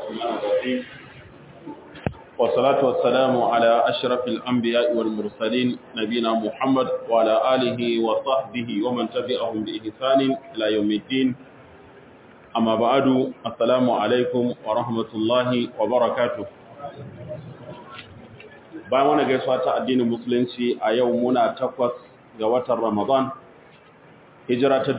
الرحمن الرحيم والصلاة والسلام على أشرف الأنبياء والمرسلين نبينا محمد وعلى آله وصحبه ومن تبعهم بإحسان إلى يوم الدين أما بعد السلام عليكم ورحمة الله وبركاته bayan wani gaisuwa ta addinin musulunci a yau muna takwas ga watan ramadan hijira ta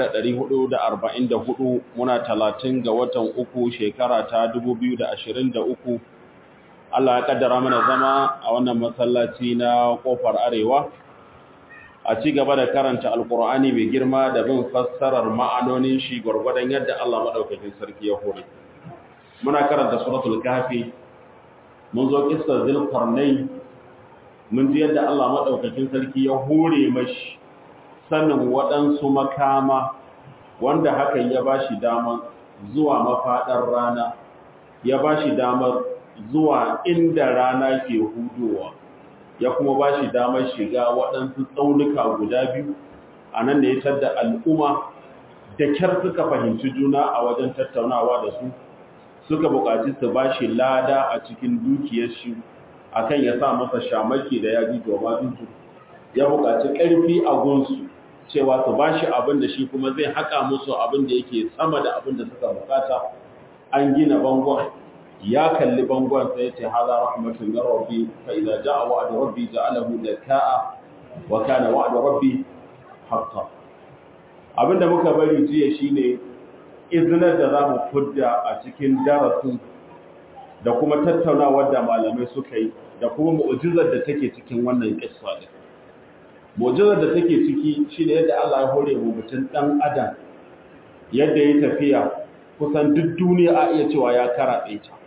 1444 muna talatin ga watan uku shekara ta 2023 Allah ya kaddara mana zama a wannan masallaci na kofar arewa a ci gaba da karanta alkur'ani mai girma da bin fassarar ma'anonin shi gwargwadon yadda Allah madaukakin sarki ya hore muna karanta suratul kafi mun zo kissar zulkarnain mun ji yadda Allah madaukakin sarki ya hore mashi sanin waɗansu makama wanda hakan ya ba shi damar zuwa mafaɗar rana ya ba shi damar zuwa inda rana ke hudowa ya kuma ba shi damar shiga waɗansu tsaunuka guda biyu a nan da ya tadda al'umma da kyar suka fahimci juna a wajen tattaunawa da su suka buƙaci su ba shi lada a cikin dukiyar shi akan ya sa masa shamaki da ya ji domin ya buƙaci ƙarfi a gunsu cewa su ba shi abin da shi kuma zai haƙa musu abin da yake sama da abin da suka bukata an gina bangon ya kalli bangon sai ya ce haza rahmatun min rabbi fa idza jaa wa'du rabbi ja'alahu dakaa wa kana wa'du rabbi haqqan abinda muka bari jiya shine iznar da zamu fudda a cikin darasin da kuma tattaunawar da malamai suka yi da kuma mu'jizar da take cikin wannan kissa din mu'jizar da take ciki shine yadda Allah ya hore mu mutum dan adam yadda ya tafiya kusan duk duniya a iya cewa ya karabe ta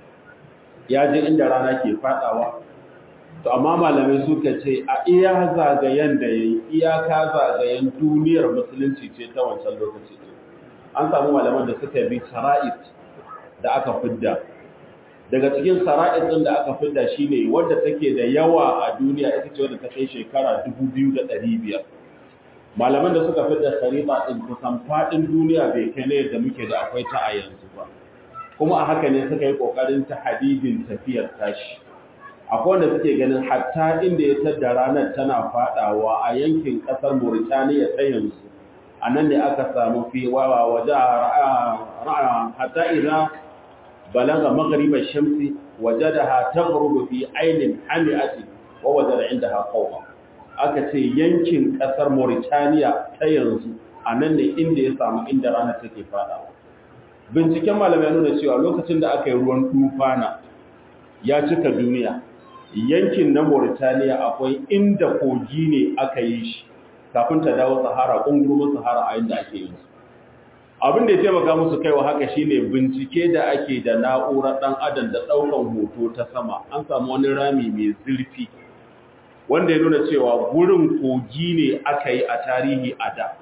ya je inda rana ke fadawa to amma malamai suka ce a iya zagayen da yayi iyaka zagayen duniyar musulunci ce ta wancan lokaci an samu malaman da suka bi sara'id da aka fidda daga cikin sara'id din da aka fidda shine wanda take da yawa a duniya ita ce wanda ta kai shekara 2500 malaman da suka fidda sariba din kusan fadin duniya bai kai ne da muke da akwai ta a yanzu ba kuma a haka ne suka yi kokarin ta hadidin tafiyar tashi akwai wanda suke ganin hatta inda ya tada ranar tana fadawa a yankin kasar Mauritania ta yanzu a nan ne aka samu fi wawa waje ra'a hatta idan بلغ مغرب الشمس وجدها تغرب في عين حمئة ووجد عندها قوما aka ce yankin kasar Mauritania ta yanzu a nan ne inda ya samu inda rana take fada binciken malamai nuna cewa lokacin da aka yi ruwan tufana ya cika duniya yankin na Mauritania akwai inda kogi ne aka yi shi kafin ta dawo Sahara kungurumin Sahara a inda ake yin su abin da ya taimaka musu kaiwa haka shine bincike da ake da na'urar dan adam da daukan hoto ta sama an samu wani rami mai zurfi wanda ya nuna cewa gurin kogi ne aka yi a tarihi a da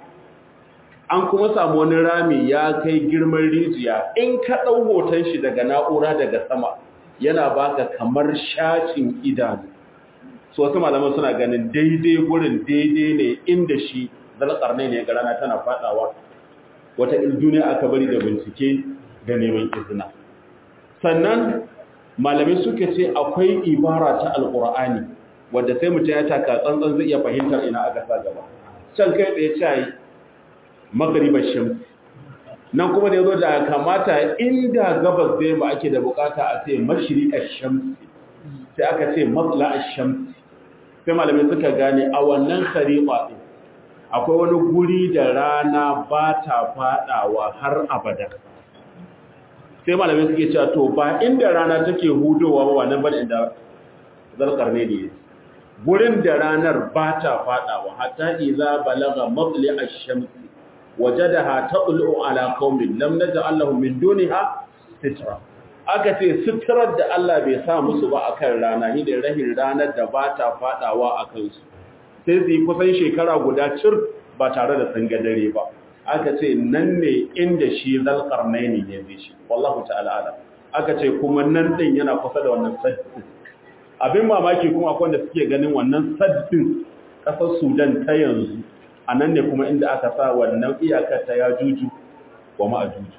an kuma samu wani rami ya kai girman rijiya in ka dau hoton shi daga na'ura daga sama yana baka kamar shacin idanu so wasu malaman suna ganin daidai gurin daidai ne inda shi zalƙarnai ne ga rana tana fadawa wata duniya aka bari da bincike da neman izina sannan malamai suka ce akwai ibara ta alkur'ani wadda sai mutum ya taka tsantsan zai iya fahimtar ina aka sa gaba can kai tsaye ce yi magaribar shams nan kuma da yazo da kamata inda gabas da yamma ake da bukata a ce mashriqash shams sai aka ce matla'ash shams sai malamai suka gane a wannan khariqa din akwai wani guri da rana ba ta fadawa har abada sai malamai suke cewa to ba inda rana take hudowa ba wannan bane inda zarkarne ne gurin da ranar ba ta fadawa hatta idza balagha matli ash-shams wajadaha taqlu ala qaumin lam naj'al lahum min duniha sitra aka ce sitrar da Allah bai sa musu ba akan rana ni da rahin ranar da ba ta fadawa akan su sai su yi kusan shekara guda cir ba tare da sun dare ba aka ce nan ne inda shi zalƙarnai ne ya zai shi wallahu ta'ala ala aka ce kuma nan ɗin yana kusa da wannan saddin abin mamaki kuma akwai wanda suke ganin wannan saddin ƙasar sudan ta yanzu a nan ne kuma inda aka sa wannan iyakar ta ya juju wa ma'ajuju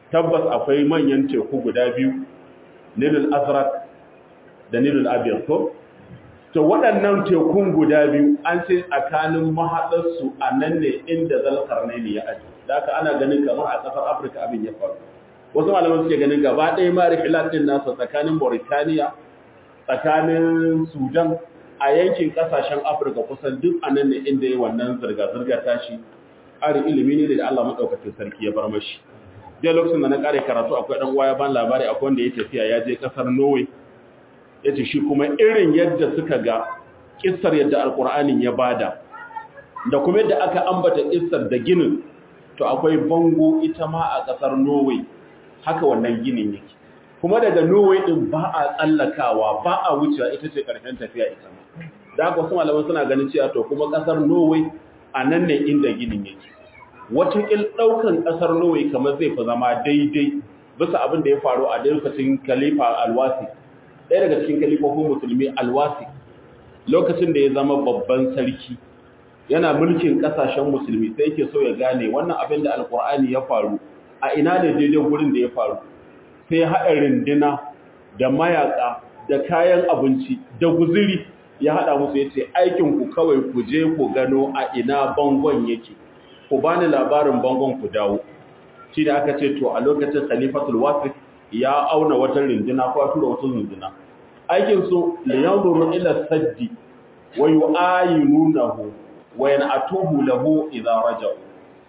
tabbas akwai manyan teku guda biyu nilul azraq da nilul abyad ko to waɗannan tekun guda biyu an ce tsakanin mahaɗarsu a nan ne inda zalkarnaini ya aji da haka ana ganin kamar a ƙasar afirka abin ya faru wasu malaman suke ganin gaba ɗaya ma rihilat ɗin nasa tsakanin mauritaniya tsakanin sudan a yankin ƙasashen afirka kusan duk a nan ne inda ya wannan zirga-zirga tashi ƙarin ilimi ne da allah maɗaukacin sarki ya bar mashi jiya lokacin da na ƙare karatu akwai ɗan uwa ya ban labari akwai wanda ya tafiya ya je ƙasar norway ya ce shi kuma irin yadda suka ga ƙisar yadda alƙur'anin ya bada da kuma yadda aka ambata ƙisar da ginin to akwai bango ita ma a ƙasar norway haka wannan ginin yake kuma daga norway ɗin ba a tsallakawa ba a wucewa ita ce ƙarshen tafiya ita ma da haka wasu malaman suna ganin cewa to kuma ƙasar norway a nan ne inda ginin yake wataƙil ɗaukan ƙasar norway kamar zai fi zama daidai bisa abin da ya faru a lokacin khalifa alwasi ɗaya daga cikin kalifofin musulmi alwasi lokacin da ya zama babban sarki yana mulkin ƙasashen musulmi sai yake so ya gane wannan abin da alkur'ani ya faru a ina ne daidai gurin da ya faru sai haɗa rindina da mayaka da kayan abinci da guziri ya haɗa musu ya ce aikinku kawai ku je ku gano a ina bangon yake ku bani labarin bangon ku dawo shi da aka ce to a lokacin khalifatul wasif ya auna wata rinduna ko tura wata rinduna aikin su li yanzuru ila saddi wa yu'ayinunahu wa yan'atuhu lahu idza raja'u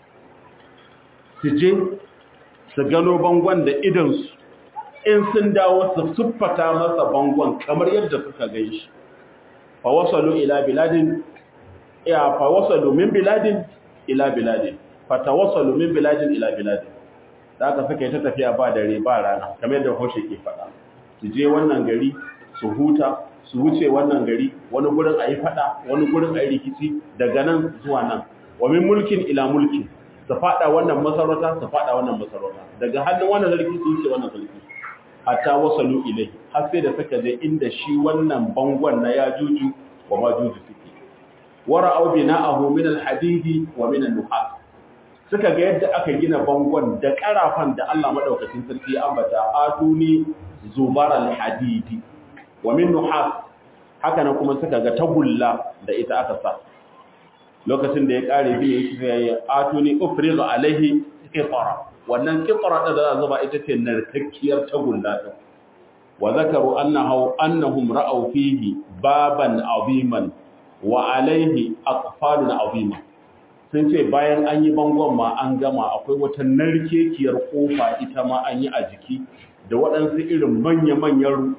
suje su gano bangon da idan su in sun dawo su siffata masa bangon kamar yadda suka ganshi fa wasalu ila biladin ya fa wasalu min biladin ila biladin fa tawassalu min biladin ila biladin da aka suka yi ta tafiya ba dare ba rana kamar yadda hoshe ke faɗa su je wannan gari su huta su wuce wannan gari wani gurin a yi faɗa wani gurin a yi rikici daga nan zuwa nan wa min mulkin ila mulkin su faɗa wannan masarauta su faɗa wannan masarauta daga hannun wannan sarki su wuce wannan sarki hatta wasalu ilai har sai da suka je inda shi wannan bangon na ya juju wa ma juju suke wara au bina'ahu min al-hadidi wa min an-nuhas suka ga yadda aka gina bangon da karafan da Allah madaukakin sarki ya ambata atuni zubar al-hadidi wa min nuhas haka nan kuma suka ga tagulla da ita aka sa lokacin da ya kare bi yake sai atuni ufrizu alaihi qitara wannan qitara da za zuba ita ce narkakkiyar tagulla din wa zakaru annahu annahum ra'aw fihi baban aziman wa alaihi aqfalun azima sun ce bayan an yi bangon ma an gama akwai wata narkekiyar kofa ita ma an yi a jiki da waɗansu irin manya-manyan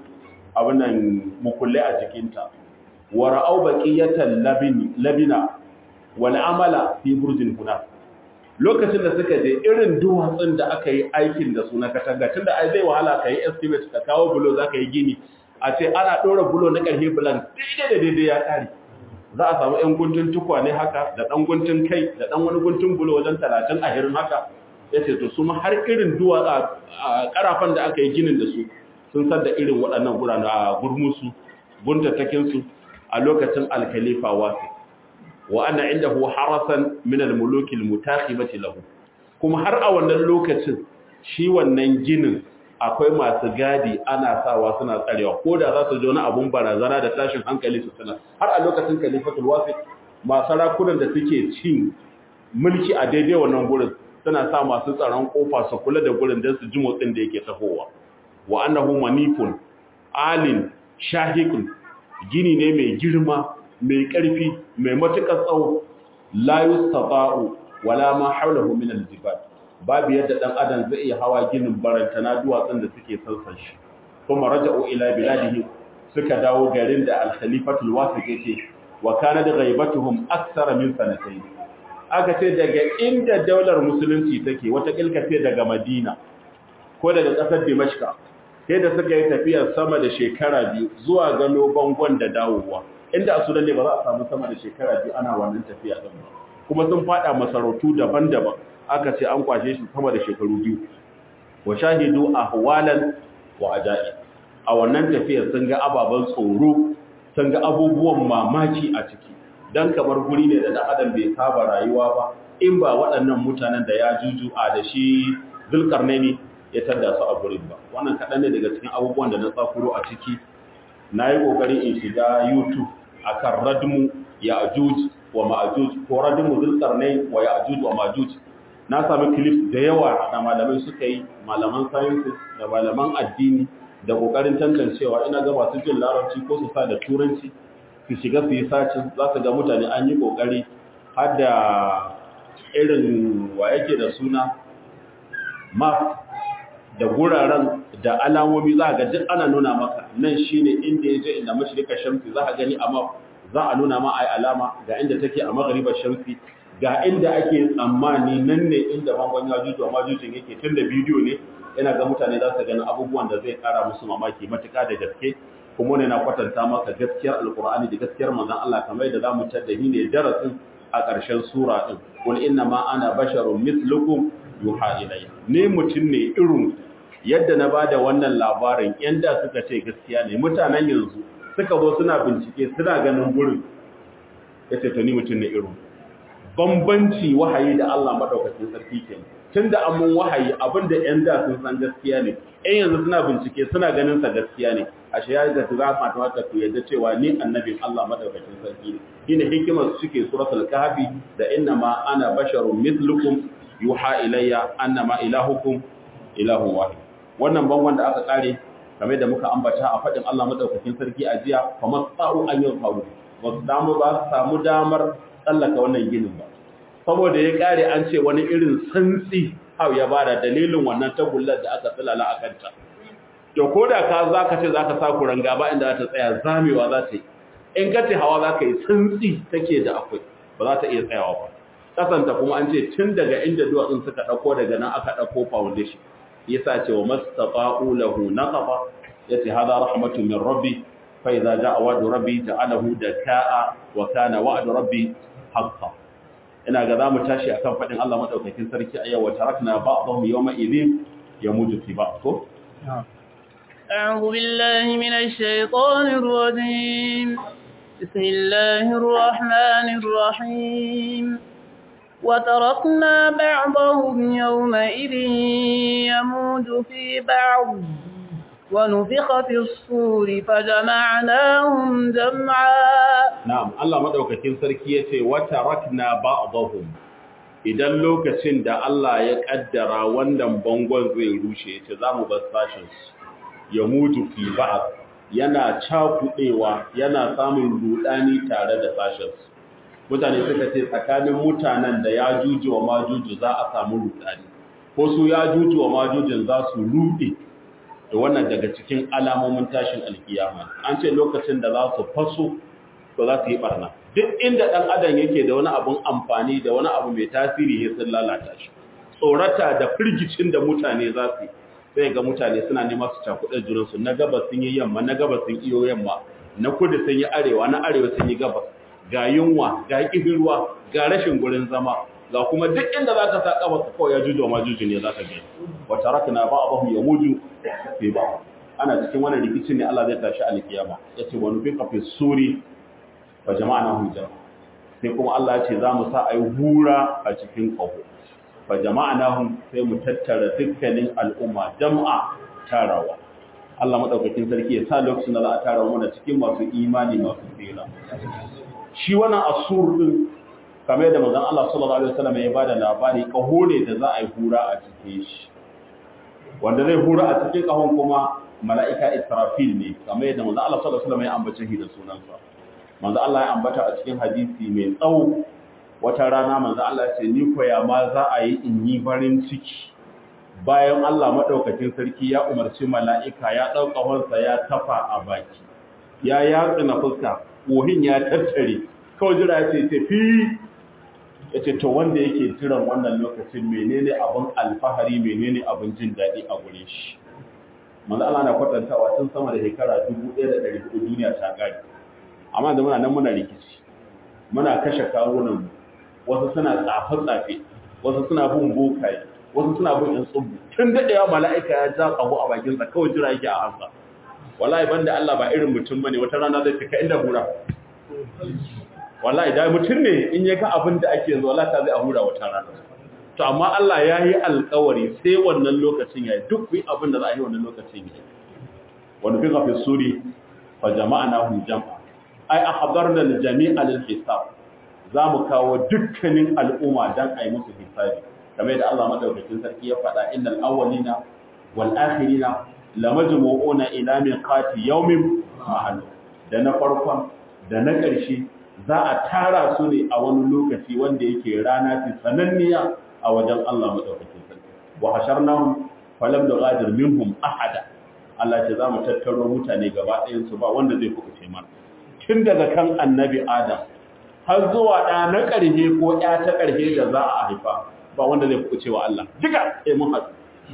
abinan mukulle a jikinta wa ra'au baqiyatan labina wal amala fi burjin huna lokacin da suka je irin duwatsun da aka yi aikin da su na katanga tunda ai zai wahala kai estimate ka kawo bulo zaka yi gini a ce ana dora bulo na karfe bulan daidai da daidai ya kare za a samu ‘yan guntun tukwane haka da ɗan guntun kai da ɗan wani guntun bulo wajen talatin a hirin haka ya ce to su ma har irin duwa a ƙarafan da aka yi ginin da su sun san da irin waɗannan gurana a gurmusu buntattakinsu a lokacin alkalifa wasu wa ana inda hu harasan min almulukil mutakhibati lahu kuma har a wannan lokacin shi wannan ginin akwai masu gadi ana sawa suna tsarewa ko da za su ji wani abun barazana da tashin hankali su sanar har a lokacin kalifatul wasit masu rakunan da suke cin mulki a daidai wannan gurin suna sa masu tsaron kofa su kula da gurin don su ji motsin da yake tahowa wa annahu manifun alin shahikun gini ne mai girma mai ƙarfi mai matuƙar tsawo la yustata'u wala ma hawlahu min al-jibal babu yadda dan adam zai iya hawa ginin barantana duwatsun da suke sansan shi kuma raja'u ila biladihi suka dawo garin da al-khalifatul wasiq yake wa kana da ghaibatuhum akthara min sanatayn aka ce daga inda daular musulunci take wata kilkace daga madina ko daga kasar dimashqa sai da suka yi tafiyar sama da shekara biyu zuwa gano bangon da dawowa inda a sudan ne ba za a samu sama da shekara biyu ana wannan tafiya din ba kuma sun fada masarautu daban-daban aka ce an kwashe shi sama da shekaru biyu wa shahidu ahwalan wa ajaib a wannan tafiyar sun ga ababan tsoro sun ga abubuwan mamaki a ciki dan kamar guri ne da dan adam bai saba rayuwa ba in ba waɗannan mutanen da ya juju a da shi zulkarnaini ya tadda su a gurin ba wannan kaɗan ne daga cikin abubuwan da na tsakuro a ciki na yi ƙoƙari in shiga youtube a kan radmu ya ajuj wa ma'ajuj ko radmu zulkarnai wa ya ajuj wa ma'ajuj na sami clips da yawa da malamai suka yi malaman sciences da malaman addini da ƙoƙarin tantancewa ina ga masu jin larabci ko su sa da turanci su shiga su yi sacin za su ga mutane an yi ƙoƙari har da irin wa yake da suna map da guraren da alamomi za ga duk ana nuna maka nan shine inda yaje inda mashrika shamsi za ka gani a map za a nuna ma ai alama ga inda take a maghribar shamsi ga inda ake tsammani nan ne inda bangon yajuju amma jujin yake tunda bidiyo ne ina ga mutane za su gani abubuwan da zai kara musu mamaki matuƙa da gaske kuma ne na kwatanta maka gaskiyar alkur'ani da gaskiyar manzon Allah kamar yadda zamu tadda ne darasin a ƙarshen sura din qul inna ma ana basharun mithlukum yuha ilayya ne mutum ne irin yadda na bada wannan labarin yan da suka ce gaskiya ne mutanen yanzu suka zo suna bincike suna ganin gurin yace to ni mutum ne irin bambanci wahayi da Allah madaukakin sarki kenan tunda an mun wahayi abinda yan da sun san gaskiya ne yan yanzu suna bincike suna ganin sa gaskiya ne ashe ya ga za ma ta wata ku yadda cewa ni annabin Allah madaukakin sarki ne shine hikimar su suke suratul kahfi da inna ma ana basharun mithlukum yuha ilayya annama ilahukum ilahun wahid wannan bangon da aka kare kamar da muka ambata a fadin Allah madaukakin sarki a jiya kamar tsaro an yin faru ba su damu ba su samu damar tsallaka wannan ginin ba saboda ya kare an ce wani irin santsi hau ya bada dalilin wannan tagullar da aka tsilala a kanta to ko da ka za ka ce za ka sa kuranga ba inda za ta tsaya zamewa za ta yi in ka ce hawa za ka yi santsi take da akwai ba za ta iya tsayawa ba kasanta kuma an ce tun daga inda duwatsun suka ɗauko daga nan aka ɗauko foundation yasa ce wa mastaqa'u lahu naqaba yace hada rahmatu min rabbi fa idza ja'a wa'du rabbi ja'alahu daka'a wa kana wa'du rabbi haqqan ina ga zamu tashi akan fadin Allah madaukakin sarki a yau wa tarakna ba'dahum yawma idhin yamuju fi ba'd ko أعوذ بالله من الشيطان الرجيم بسم الله الرحمن الرحيم وتركنا بعضهم يومئذ يموج في بعض ونفخ في الصور فجمعناهم جمعا na'am Allah madaukakin sarki yace wa tarakna ba'dahum idan lokacin da Allah ya kaddara wannan bangon zai rushe yace zamu bar sashin su ya mutu fi ba'd yana cakudewa yana samun rudani tare da sashin su mutane suka ce tsakanin mutanen da ya juju wa majuju za a samu rudani ko su ya juju wa majujin za su rude da wannan daga cikin alamomin tashin alkiyama an ce lokacin da za su faso to za su yi barna duk inda ɗan adam yake da wani abun amfani da wani abu mai tasiri ya sun lalata shi tsorata da firgicin da mutane za su yi sai ga mutane suna nema su cakuɗe junansu na gabas sun yi yamma na gabas sun iyo yamma na kudu sun yi arewa na arewa sun yi gabas ga yunwa ga ƙihirwa ga rashin gurin zama ga kuma duk inda za ka sa ƙafa ka kawai ya juju ma juju ne za ka gani wata rakana ba abahu ya muju fi ba ana cikin wannan rikicin ne Allah zai tashi alkiyama yace wa nufin fi suri fa jama'na hum jama'a sai kuma Allah ya ce za mu sa ayi hura a cikin kaho fa jama'na hum sai mu tattara dukkanin al'umma jama'a tarawa Allah madaukakin sarki ya sa lokacin da za a tara mana cikin masu imani masu tsira shi wannan asur din kamar yadda manzon Allah sallallahu alaihi wasallam ya bada labari kaho ne da za a yi hura a cikin shi wanda zai hura a cikin kahon kuma mala'ika Israfil ne kamar yadda manzon Allah sallallahu alaihi wasallam ya ambace shi da sunansa manzo Allah ya ambata a cikin hadisi mai tsawo wata rana manzo Allah ya ce ni koya ma za a yi in yi farin ciki bayan Allah madaukakin sarki ya umarci mala'ika ya dauka wansa ya tafa a baki ya yatsa na fuska kohin ya tattare kawai jira ya ce tafi ya ce to wanda yake jiran wannan lokacin menene abin alfahari menene abin jin daɗi a gure shi manzo Allah na kwatantawa tun sama da shekara 1400 duniya ta gari amma da muna nan muna rikici muna kashe kawunan wasu suna tsafe-tsafe wasu suna bin bokaye wasu suna bin yan tsubu tun daɗewa mala'ika ya ja ƙaho a bakinsa kawai jira yake a ansa wallahi banda Allah ba irin mutum bane wata rana zai fika inda hura wallahi da mutum ne in ya ga abin da ake yanzu wallahi ta zai a hura wata rana to amma Allah ya yi alkawari sai wannan lokacin ya yi duk yi abin da za a yi wannan lokacin ya yi wani fi zafi suri fa jama'a na hun jama'a ai a habar da jami'a lil hisab za mu kawo dukkanin al'umma don a yi musu hisabi kamar da Allah madaukakin sarki ya faɗa innal awwalina wal akhirina lamajmu'una ila miqati yawmin ma'lum da na farkon da na ƙarshe za a tara su ne a wani lokaci wanda yake rana ce sananniya a wajen Allah madaukakin sarki wa hasharnahum falam nughadir minhum ahada Allah ce za mu tattaro mutane gaba ɗayan su ba wanda zai kuɓuce mana tun daga kan annabi Adam har zuwa ɗa na ƙarshe ko ƴa ta ƙarshe da za a haifa ba wanda zai kuɓuce wa Allah duka sai mun haɗu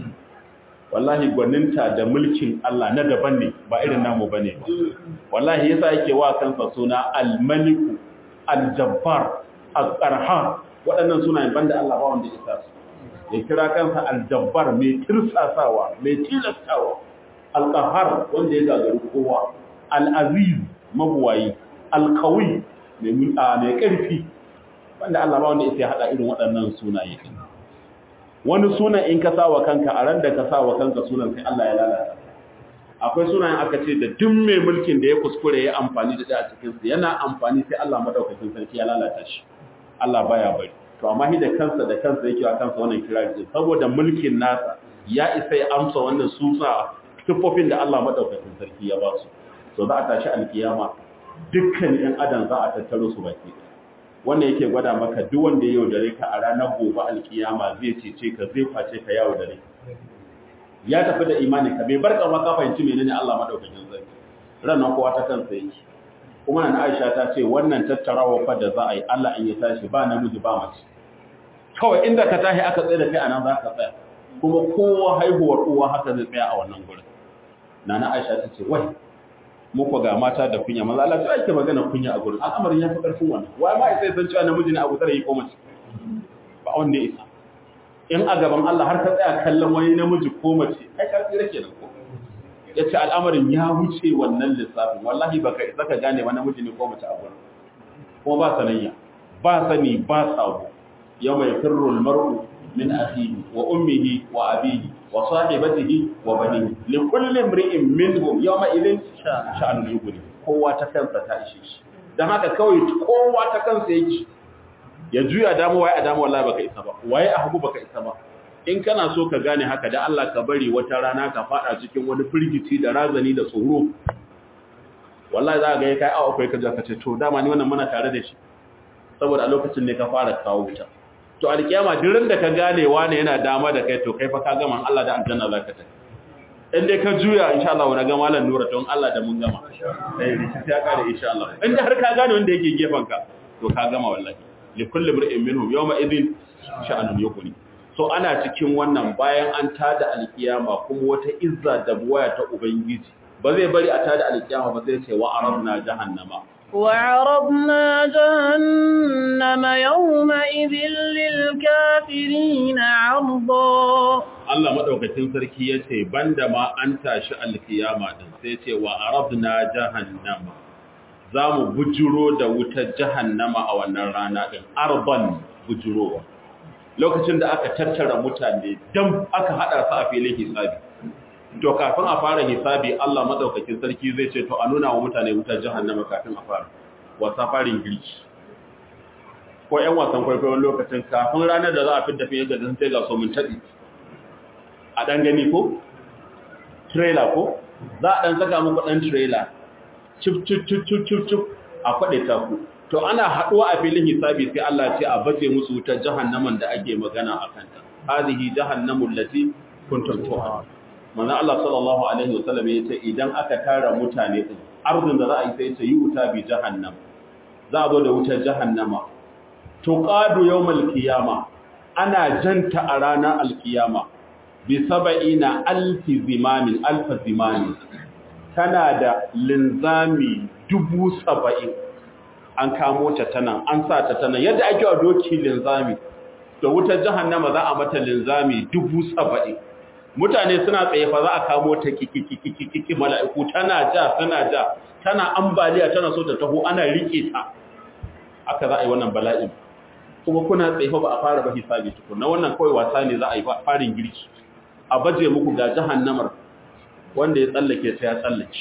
wallahi gwaninta da mulkin Allah na daban ne ba irin namu bane ba wallahi yasa yake wa kansa suna al-maliku al-jabbar al-qarhar waɗannan sunayen banda Allah ba wanda isa su ya kira kansa al-jabbar mai tirsasawa mai tilastawa al-qahhar wanda ya gagaru kowa al-aziz mabuwayi al-qawi mai mai ƙarfi banda Allah ba wanda isa ya hada irin waɗannan sunaye wani sunan in ka sawa kanka a ran da ka sawa kanka sunan sai Allah ya lalata akwai sunayen aka ce da duk mai mulkin da ya kuskure ya amfani da da a cikin su yana amfani sai Allah madaukakin sarki ya lalata shi Allah baya bari to amma shi da kansa da kansa yake wa kansa wannan kirari din saboda mulkin nasa ya isa ya amsa wannan susa tufofin da Allah madaukakin sarki ya ba su to za a tashi alkiyama dukkan yan adam za a tattaro su baki ɗaya wannan yake gwada maka duk wanda ya yaudare ka a ranar gobe alkiyama zai cece ka zai face ka yawo dare ya tafi da imani ka bai barka ma ka fahimci menene Allah madaukakin sarki ranar kowa ta kansa yake kuma na Aisha ta ce wannan tattarawa fa da za a yi Allah in ya tashi ba namiji ba mace kawai inda ka tashi aka tsaye da kai anan za ka tsaya kuma kowa haihuwar uwa haka zai tsaya a wannan gurin nana Aisha ta ce wai muku ga mata da kunya maza Allah sai ake magana kunya a gurin al'amarin ya fi karfin wannan wai ma sai san cewa namiji ne abu tare yi ko mace ba wanda ya isa in a gaban Allah har ka tsaya kallon wani namiji ko mace ai ka tsira kenan ko yace al'amarin ya wuce wannan lissafin wallahi baka isa ka gane wani namiji ne ko mace a gurin kuma ba sanayya ba sani ba sabo yawma yafirru al-mar'u min akhihi wa ummihi wa abihi wa sahibatihi wa banihi li kulli imri'in minhum yawma idhin sha'anun yughni kowa ta kansa ta ishe shi dan haka kawai kowa ta kansa yake ya juya damu waye a damu wallahi baka isa ba waye a hagu baka isa ba in kana so ka gane haka da Allah ka bari wata rana ka fada cikin wani firgici da razani da tsoro wallahi za ka ga kai awa kai ka ka ce to dama ni wannan muna tare da shi saboda a lokacin ne ka fara kawo wuta to alkiyama duk da ka gane wane yana dama da kai to kai fa ka gama Allah da aljanna zaka tafi in dai ka juya insha Allah wani ga malam nura don Allah da mun gama eh rikici ya kare insha Allah in dai har ka gane wanda yake gefen ka to ka gama wallahi li kulli mar'in minhum yawma idhin sha'anun yuqni so ana cikin wannan bayan an tada alkiyama kuma wata izza da buwaya ta ubangiji ba zai bari a tada alkiyama ba sai ce wa arabna jahannama وعرضنا جهنم يومئذ للكافرين عرضا Allah madaukakin sarki yace banda ma an tashi alkiyama din sai yace wa arabna jahannama zamu bujuro da wutar jahannama a wannan rana din arban bujurowa lokacin da aka tattara mutane dan aka hada su a filin hisabi to kafin a fara hisabi Allah madaukakin sarki zai ce to a nuna wa mutane wutar jahannama kafin a fara wasa farin girki ko ƴan wasan kwaikwayon lokacin kafin ranar da za a fidda fiye da zan sai ga so mun taɗi a ɗan gani ko trailer ko za a ɗan saka muku ɗan trailer cip cip cip cip cip cip a kwaɗe ta ku to ana haɗuwa a filin hisabi sai Allah ce a bace musu wutar jahannaman da ake magana a kanta hadhihi jahannamul lati kuntum tu'adun manzo Allah sallallahu alaihi wasallam yace idan aka tara mutane din arzin da za a yi sai ce yi wuta bi jahannam za a zo da wutar jahannama tuqadu yawmal qiyama ana janta a ranar alkiyama bi sab'ina alfi zimamin alfa zimamin tana da linzami dubu saba'in an kamo ta tana an sa ta tana yadda ake wa doki linzami da wutar jahannama za a mata linzami dubu saba'in mutane suna tsaye fa za a kamo ta kikikikiki mala'iku tana ja tana ja tana ambaliya tana so ta taho ana rike ta aka za a yi wannan bala'in kuma kuna tsaye ba a fara ba hisabi tukuna wannan kawai wasa ne za a yi farin girki a baje muku ga jahannamar wanda ya tsallake ta ya tsallake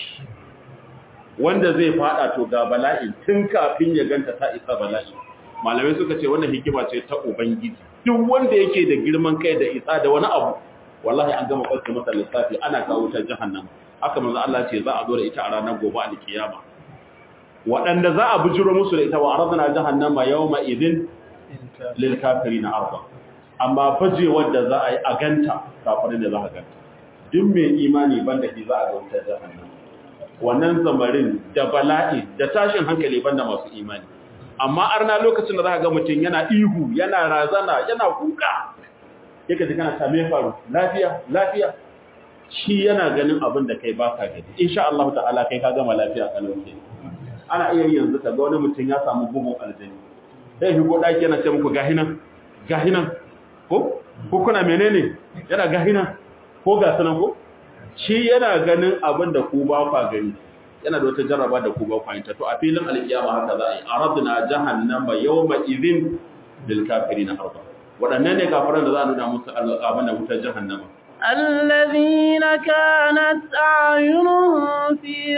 wanda zai fada to ga bala'i tun kafin ya ganta ta isa bala'i malamai suka ce wannan hikima ce ta ubangiji duk wanda yake da girman kai da isa da wani abu wallahi an gama kwaske masa lissafi ana kawo ta jahannama haka manzo Allah ce za a zo da ita a ranar gobe a kiyama waɗanda za a bujiro musu da ita wa aradna jahannama yawma idin lil kafirin arba amma fajewar da za a yi a ganta kafirin da za a ganta duk mai imani banda shi za a ga wutar jahannama wannan zamarin da bala'i da tashin hankali banda masu imani amma arna lokacin da za ga mutum yana ihu yana razana yana kuka yake ji kana same faru lafiya lafiya shi yana ganin abin da kai ba ka gani insha Allah ta'ala kai ka gama lafiya a lokacin ana iya yanzu ka ga wani mutum ya samu bugun aljani sai shi ko daki yana ce muku gahinan gahinan ko ko kuna menene yana gahinan ko ga sanan ko shi yana ganin abin da ku ba kwa gani yana da wata jarraba da ku ba kwa yinta to a filin alkiyama haka za a yi aradna jahannama yawma idhin lil kafirin arba wadannan ne kafiran da za a nuna musu abin da wutar jahannama الذين كانت أعينهم في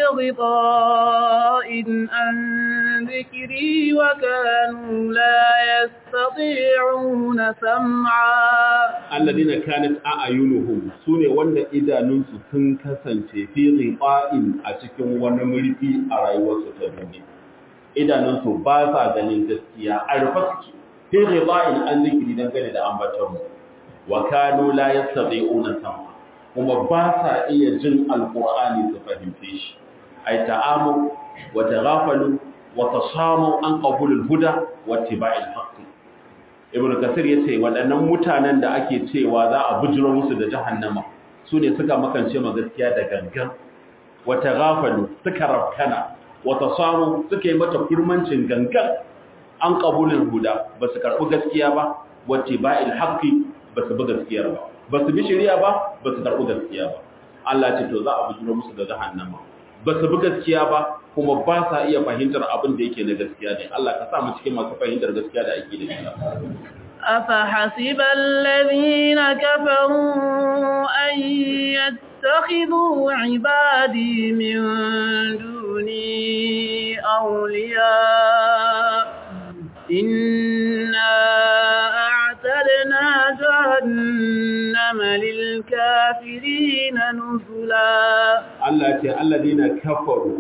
غطاء عن ذكري وكانوا لا يستطيعون سمعا الذين كانت أعينهم سنة وند إذا ننسو تنكسن في غطاء أتكم ونمرفي أرأيوة ستبني إذا ننسو باسا غنين تسكيا أرفسك في غطاء عن ذكري دنگل da ambatonmu wa kanu la yastati'una sam'a kuma ba sa iya jin alqur'ani su fahimce shi ay ta'amu wa taghafalu wa tasamu an qabulul huda wa ittiba'il haqq ibn kasir yace waɗannan mutanen da ake cewa za a bujiro musu da jahannama su ne suka makance ma gaskiya da gangan wa taghafalu suka rafkana wa tasamu suka yi mata kurmancin gangan an qabulul huda ba su karɓi gaskiya ba wa ittiba'il haqqi ba su bi gaskiyar ba ba su bi shari'a ba ba su karɓi gaskiya ba Allah ce to za a bujiro musu da jahannama ba su bi gaskiya ba kuma ba sa iya fahimtar abin da yake na gaskiya ne Allah ka sa mu cikin masu fahimtar gaskiya da ake da shi أفحسب الذين كفروا أن يتخذوا عبادي من دوني أولياء إنا أعتدنا جهنم للكافرين نزلا Allah ce alladina kafaru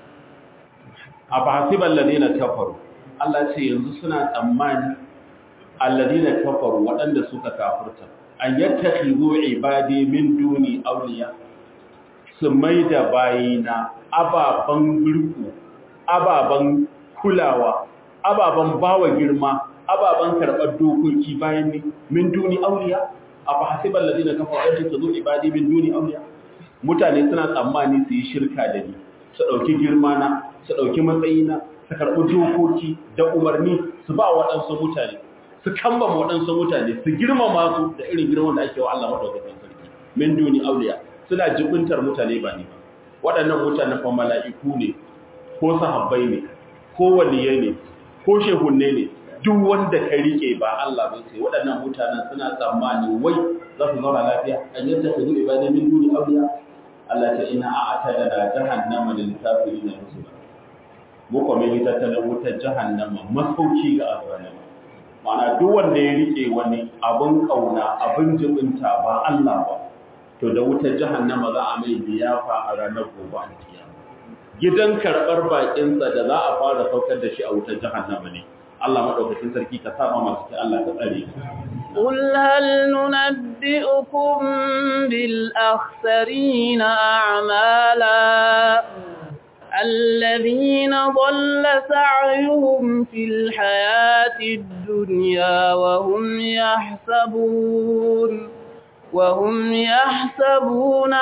abasiba alladina kafaru Allah ce yanzu suna tsammani alladina kafaru waɗanda suka kafirta an yattakhidhu ibadi min duni awliya su maida bayina ababan birku ababan kulawa ababan bawa girma ababan karɓar dokoki bayan ni min duni awliya abasiba alladina kafaru an yattakhidhu ibadi min duni awliya mutane suna tsammani su yi shirka da ni su ɗauki girmana su ɗauki matsayina su karɓi dokoki da umarni su ba waɗansu mutane su kambama waɗansu mutane su girmama su da irin girman da ake wa Allah maɗaukakin sarki min duni auliya suna jibintar mutane ba ne ba waɗannan mutanen fa mala'iku ne ko sahabbai ne ko waliyai ne ko shehunne ne duk wanda ka rike ba Allah ba sai waɗannan mutanen suna tsammani wai za su zauna lafiya an yadda su zuwa ibadai min duni auliya Allah ta ina a atada da jahannama lil kafirin nuzula mu kuma yi tattalin wutar jahannama masauki ga azalima ma'ana duk wanda ya rike wani abin kauna abin jibinta ba Allah ba to da wutar jahannama za a mai liyafa a ranar gobe a kiyama gidan karɓar bakinsa da za a fara saukar da shi a wutar jahannama ne Allah madaukakin sarki ka saba masu ki Allah ka tsare قل هل ننبئكم بالأخسرين أعمالا الذين ضل سعيهم في الحياة الدنيا وهم يحسبون وهم يحسبون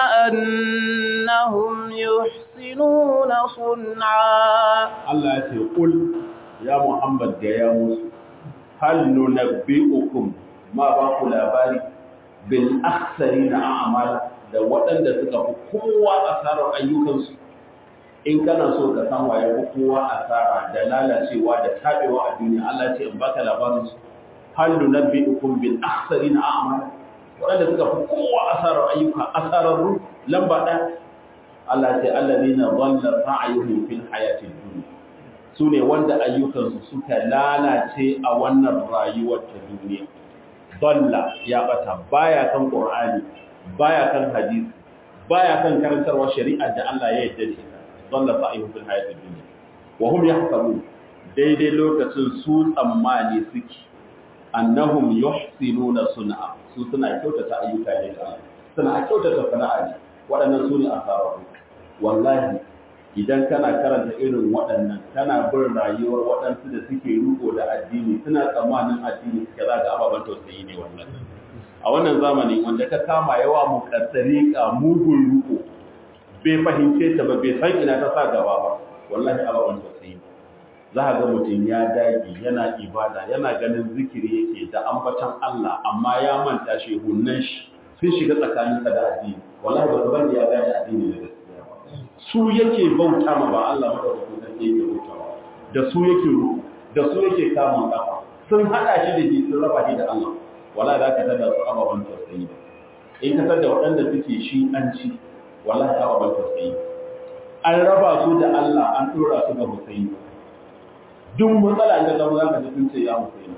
أنهم يحسنون صنعا Allah ya ce kul ya Muhammad ga ya musu hal nunabbi'ukum ma ba ku labari bil akhsarina a'mala da waɗanda suka fi kowa asarar ayyukansu in kana so ka san waye fi kowa asara da lalacewa da tabewa a duniya Allah ce in baka labarin su hal nunabbi'ukum bil akhsarina a'mal wanda suka fi kowa asarar ayyuka asararru lamba ɗaya Allah ce allazina dhalla sa'yuhum fil hayatid dunya sune wanda ayyukansu suka lalace a wannan rayuwar ta duniya dhalla ya bata baya kan qur'ani baya kan hadisi baya kan karantarwa shari'ar da Allah ya yarda da ita dhalla sa'yuhum fil hayatid dunya wa hum yahsabun daidai lokacin su tsammani suke annahum yuhsinuna sun'a su suna kyautata ayyuka ne da suna kyautata sana'a ne waɗannan su ne asararru wallahi idan kana karanta irin waɗannan kana bin rayuwar waɗansu da suke riko da addini suna tsammanin addini suke za ga ababen tausayi ne wannan a wannan zamani wanda ka kama yawa mu kaddari ka mugun riko bai fahimce ta ba bai san ina ta sa gaba ba wallahi ababen tausayi za a ga mutum ya dage yana ibada yana ganin zikiri yake da ambatan Allah amma ya manta shi hunnan shi sun shiga tsakaninsa da addini wallahi ba su banda ya gane addini da gaskiya ba su yake bauta ma ba Allah madaukakin sarki yake bautawa da su yake ruku da su yake kamun kafa sun hada shi da shi sun raba shi da Allah wallahi za ka tada su ababen tausayi in ka tada waɗanda suke shi an ci wallahi ababen tausayi an raba su da Allah an tura su ga Husaini duk matsala da zama za ka ji sun ce ya Husaini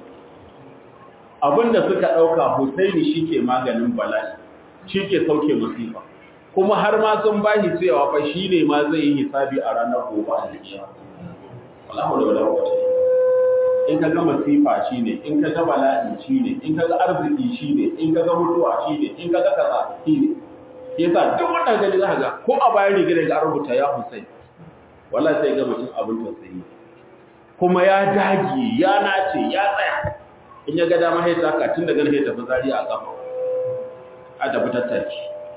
abinda suka ɗauka Husaini shi ke maganin bala'i shi ke sauke musifa kuma har ma sun bashi cewa fa shi ne ma zai yi hisabi a ranar gobe a jikiya wallahu da wala wata in ka ga masifa shi ne in ka ga bala'i shi ne in ka ga arziki shi ne in ka ga mutuwa shi ne in ka ga kaza shi ne yasa duk wannan gani za ka ga ko a bayan rigar ga rubuta ya Husaini wallahi sai ga mutum abin tausayi kuma ya dage ya nace ya tsaya in ya ga dama sai taka tun daga nan tafi zari a kafa a tafi tattaki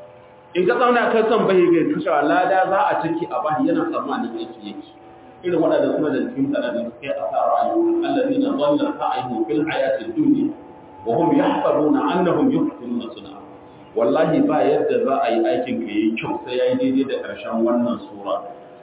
in ka zauna kan san bai ga kashe lada za a ciki a bahi yana tsammanin yake yake irin waɗanda suna da cikin sanadin kai a sa ra'ayi allazina dhalla sa'ihum fil hayatid dunya wa hum yahsabuna annahum yuhsinuna sun'a wallahi ba yadda za a yi aikin ka yayi kyau sai yayi daidai da ƙarshen wannan sura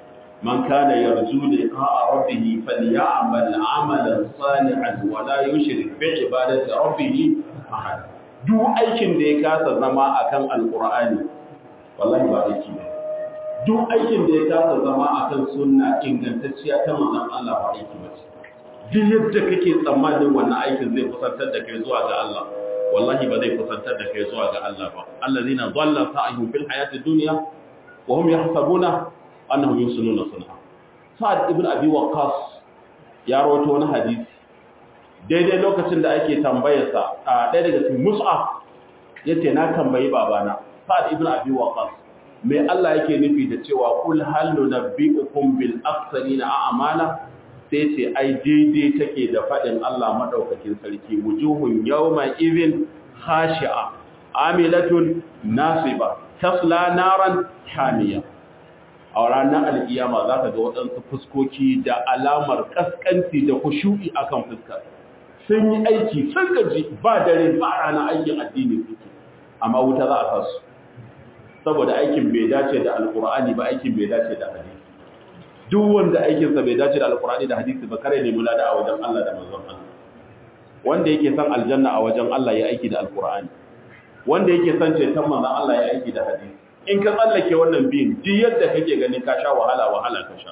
من كان يرجو لقاء ربه فليعمل عملا صالحا ولا يشرك بعبادة ربه أحد duk aikin da ya kasa zama akan alqur'ani wallahi ba aiki ne duk aikin da ya kasa zama akan sunna ingantacciya ta manzon Allah ba aiki ba ce duk yadda kake tsammanin wannan aikin zai kusantar da kai zuwa ga Allah wallahi ba zai kusantar da kai zuwa ga Allah ba allazina dhalla sa'ihum fil hayati dunya wa hum yahsabuna annahum yusununa sunha sa'ad ibn abi waqqas ya rawaito wani hadisi daidai lokacin da ake tambayar sa a ɗaya daga cikin mus'ab yace na tambayi babana sa'ad ibn abi waqqas me Allah yake nufi da cewa kul hal nunabbiukum bil aktharina a'mala sai ce ai daidai take da fadin Allah madaukakin sarki wujuhun yawma idhin khashi'a amilatun nasiba tasla naran hamiya a ranar alkiyama za ka ga waɗansu fuskoki da alamar ƙasƙanci da kushu'i a kan fuskar sun yi aiki sun gaji ba dare ba rana aikin addini suke amma wuta za a kasu saboda aikin bai dace da alkur'ani ba aikin bai dace da hadisi duk wanda aikinsa bai dace da alkur'ani da hadisi ba kare ne mulada a wajen Allah da manzon Allah wanda yake son aljanna a wajen Allah ya aiki da alkur'ani wanda yake son ceton manzon Allah ya aiki da hadisi in ka tsallake wannan biyun duk yadda kake ganin ka sha wahala wahala ka sha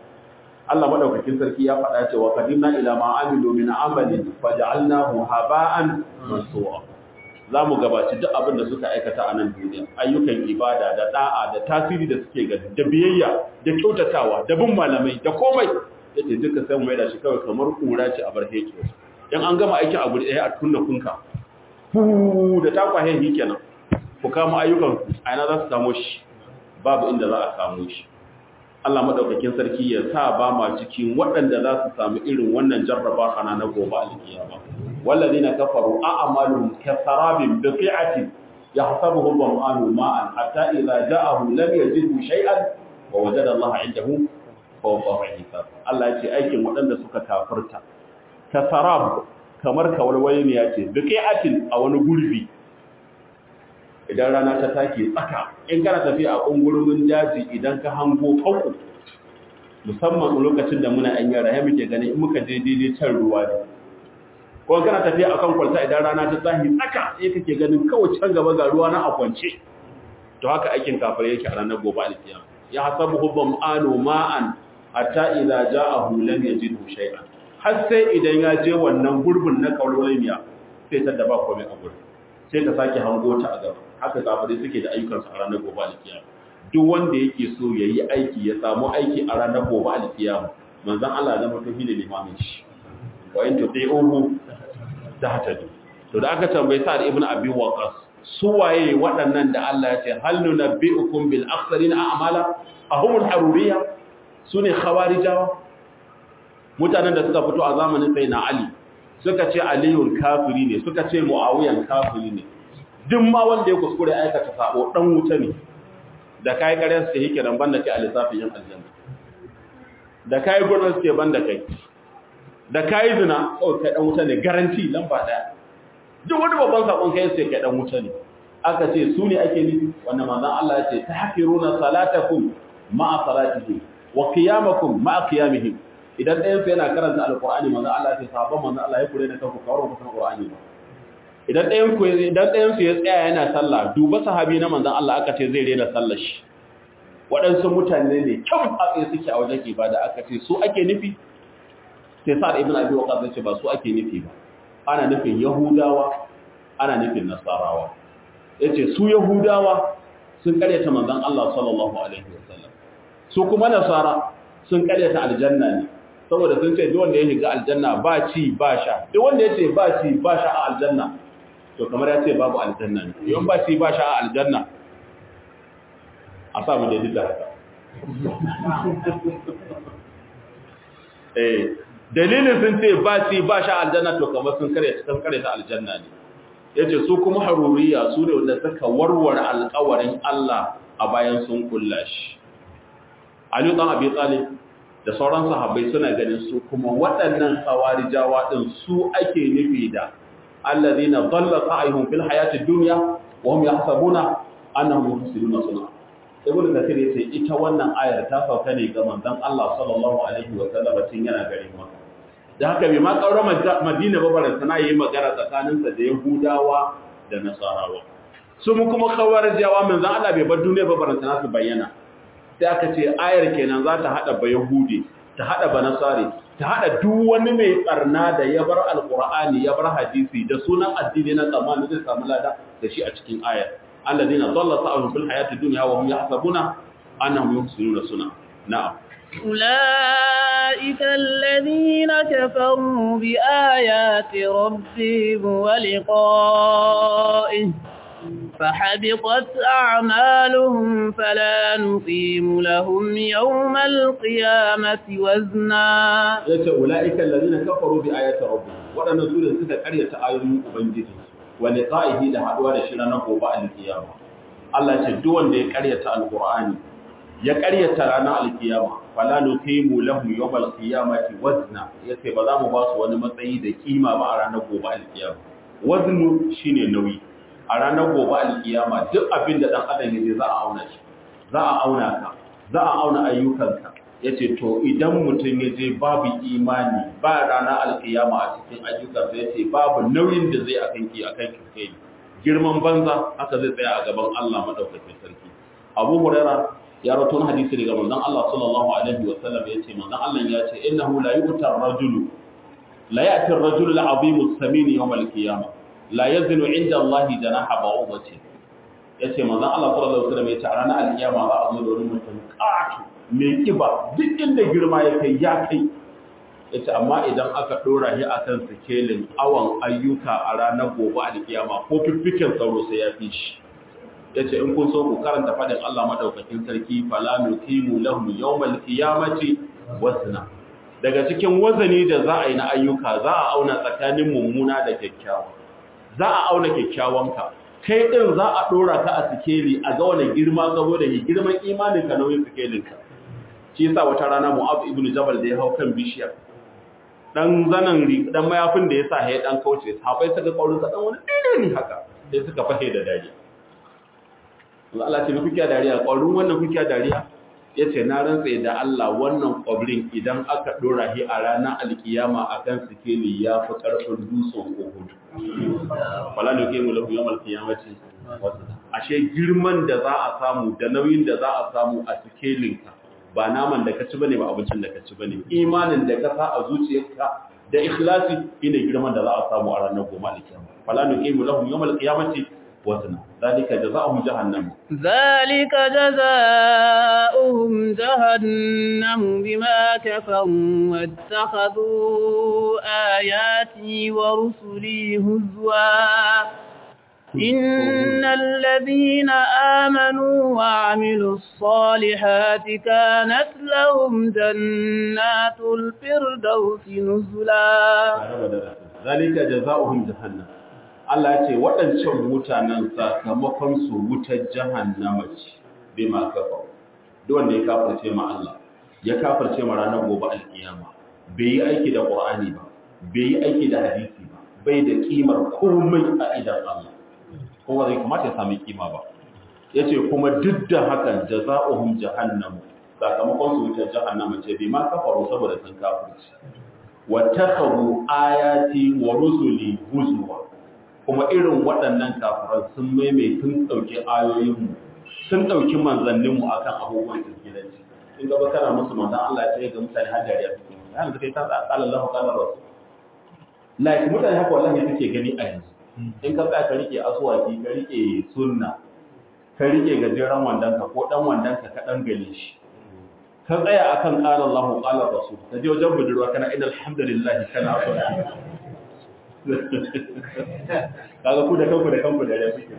Allah madaukakin sarki ya faɗa cewa qadimna ila ma amilu min amalin faj'alnahu haba'an mansura zamu gabaci duk abin da suka aikata a nan duniya ayyukan ibada da da'a da tasiri da suke ga da biyayya da kyautatawa da bin malamai da komai yace duka sai mu da shi kawai kamar kura ce a barheke in an gama aikin abu ɗaya a kunna kunka fu da takwahe kenan ku kama ayyukan a yana za su samu shi babu inda za a samu shi Allah maɗaukakin sarki ya sa ba ma cikin waɗanda za su samu irin wannan jarraba hana na gobe alkiyama wallazi na kafaru a amalun kasarabin bi fi'atin yahsabuhu dhama'anu ma'an hatta idza ja'ahu lam yajidhu shay'an wa wajada Allah 'indahu fa wafa'a hisab Allah ya ce aikin waɗanda suka kafirta kasarab kamar kawalwaye ne ya ce bi fi'atin a wani gurbi idan rana ta take tsaka in kana tafiya a ƙungurumin daji idan ka hango fanku musamman lokacin da muna an yara ya muke ganin in muka je daidai can ruwa ne ko kana tafiya akan kwalta idan rana ta tsahi tsaka sai kake ganin kawai can gaba ga ruwa na akwance to haka aikin kafirai yake a ranar gobe alkiyama ya hasabu hubbam anu ma'an hatta idza ja'ahu lam yajidhu shay'an har sai idan ya je wannan gurbin na kaulolimiya sai ta daba komai a gurbin sai ka sake hango ta a gaba haka kafirai suke da ayyukan su a ranar gobe alkiyama duk wanda yake so yayi aiki ya samu aiki a ranar gobe alkiyama manzon Allah ya zama to shine limamin shi wa in tuti'uhu tahtadu to da aka tambayi sa'ad ibn abi waqas su waye waɗannan da Allah ya ce hal nunabbi'ukum bil akhsarina a'mala ahumul haruriyya sune khawarijawa mutanen da suka fito a zamanin sayyidina ali suka ce aliyun kafiri ne suka ce muawiyan kafiri ne duk ma wanda ya kuskure aikata sabo dan wuta ne da kai ƙarya suke yake dan banda kai a lissafin yin aljanna da kai gurnan suke banda kai da kai zina oh kai dan wuta ne garanti lamba daya duk wani babban sakon kai sai kai dan wuta ne aka ce su ne ake nufi wannan manzon Allah ya ce tahqiruna salatakum ma'a salatihim wa qiyamakum ma'a qiyamihim idan ɗayan su yana karanta alqur'ani manzon Allah ya ce sahabban manzon Allah ya kure da kanku kawar ku san qur'ani ba idan ɗayan ku idan ɗayan su ya tsaya yana sallah duba sahabi na manzon Allah aka ce zai rena sallar shi waɗansu mutane ne kyau a tsaye suke a wajen ibada aka ce su ake nufi sai sa'ad ibn abi waqas ya ce ba su ake nufi ba ana nufin yahudawa ana nufin nasarawa yace su yahudawa sun karyata manzon Allah sallallahu alaihi wasallam su kuma nasara sun karyata aljanna ne saboda sun ce duk wanda ya shiga aljanna ba ci ba sha duk wanda ya ce ba ci ba sha a aljanna to kamar ya ce babu aljanna ne yawan ba ci ba sha a aljanna a samu da duk haka eh dalilin sun ce ba ci ba sha aljanna to kamar sun kare sun kare ta aljanna ne yace su kuma haruriya su ne wanda suka warware alƙawarin Allah a bayan sun kulla shi Ali dan Abi Talib da sauran sahabbai suna ganin su kuma waɗannan khawarijawa din su ake nufi da alladhina dhalla sa'ihum fil hayatid dunya wa hum yahsabuna annahum yuhsinuna sun'a ibn kathir yace ita wannan ayar ta sauka ne ga manzon Allah sallallahu alaihi wa sallam tun yana garin Makka da haka bai ma kaura Madina ba baran sana yi magana tsakanin sa da Yahudawa da Nasarawa su mu kuma khawarijawa manzon Allah bai bar duniya ba baran sana su bayyana sai aka ce ayar kenan za ta hada ba Yahudi ta hada ba Nasari ta hada duk wani mai barna da ya bar alqur'ani ya bar hadisi da sunan addini na tsamani zai samu lada da shi a cikin ayar الذين ضل سعيهم في الحياة الدنيا وهم يحسبون أنهم يحسنون صنعا نعم أولئك الذين كفروا بآيات ربهم ولقائه فحبطت أعمالهم فلا نقيم لهم يوم القيامة وزنا أولئك الذين كفروا بآيات ربهم وأنا سورة ستة قرية آيات أبنجدهم wa liqa'ihi da haduwa da shi ranar gobe alkiyama Allah ce duk wanda ya karyata alqur'ani ya karyata ranar alkiyama fala nuqimu lahu yawmal qiyamati wazna yace ba za mu ba su wani matsayi da kima ba a ranar gobe alkiyama waznu shine nauyi a ranar gobe alkiyama duk abin da dan adam yaje za a auna shi za a auna ka za a auna ayyukanka yace to idan mutum yaje babu imani ba rana alkiyama a cikin ayyukansa yace babu nauyin da zai akan ki akan ki kai girman banza haka zai tsaya a gaban Allah madaukakin sarki Abu Huraira ya rawaito hadisi daga manzon Allah sallallahu alaihi wa sallam yace manzon Allah ya ce innahu la yu'tar rajulu la ya'ti ar-rajulu al-'azimu as-samin yawm al-qiyamah la yazinu 'inda Allah janaha ba'udati yace manzon Allah sallallahu alaihi wa sallam yace a ranar al-qiyama za a zo da wani mutum ƙato mai kiba duk inda girma ya kai ya kai yace amma idan aka dora shi akan sikelin awan ayyuka a ranar gobe a kiyama ko fiffiken sauro sai ya fi shi yace in kun so ku karanta fadin Allah madaukakin sarki fala nuqimu lahum yawmal qiyamati wazna daga cikin wazani da za a yi na ayyuka za a auna tsakanin mummuna da kyakkyawa za a auna kyakkyawanka kai din za a dora ka a sikeli a ga wani girma saboda girman imanin ka nauyin sikelin ka shi yasa wata rana Mu'adh ibn Jabal da ya hau kan bishiya dan zanan dan mayafin da ya sa ya dan kauce sahabbai suka kaurin sa dan wani dine ne haka sai suka fahe da dariya Allah Allah ce kuke dariya kaurin wannan kuke dariya yace na rantsa da Allah wannan kwabrin idan aka dora shi a ranar alkiyama akan sikeli ya fi karfin dutsen Uhud wala ne ke mu lahu yawmal qiyamati ashe girman da za a samu da nauyin da za a samu a sikelin ka ba naman da ka ci bane ba abincin da ka ci bane imanin da ka sa a zuciyarka da ikhlasi shine girman da za a samu a ranar goma alkiyama fala nuqimu lahum yawmal qiyamati wazna zalika jazaohum jahannam ذلك جزاؤهم جهنم بما كفروا واتخذوا آياتي ورسلي هزوا إن الذين آمنوا وعملوا الصالحات كانت لهم جنات الفردوس نزلا ذلك جزاؤهم جهنم Allah ce waɗancan mutanen sakamakon su wutar jahannama ce bai ma kafa duk wanda ya kafirce ma Allah ya kafirce ma ranar gobe alkiyama bai yi aiki da Qur'ani ba bai yi aiki da hadisi ba bai da kimar komai a idan Allah kowa zai kamata ya sami kima ba yace kuma duk da hakan jazaohum jahannam sakamakon su wutar jahannama ce bai ma kafaru saboda sun kafirce wa takharu ayati wa rusuli huzwa kuma irin waɗannan kafiran sun maimai sun ɗauki ayoyinmu sun ɗauki manzanninmu a kan abubuwan kirkiranci in gaba kana musu manzan Allah ya ce ga mutane har dariya suke ya yanzu kai ta tsala Allah ka da rasu like mutane haka wallahi suke gani a yanzu in ka tsaya ka rike aswaki ka rike sunna ka rike gajeren wandanka ko dan wandanka ka dan gale shi ka tsaya akan qala Allahu qala rasul ka je wajen budurwa kana inna alhamdulillah kana aswaki kaga ku da kanku da kanku da ya kuke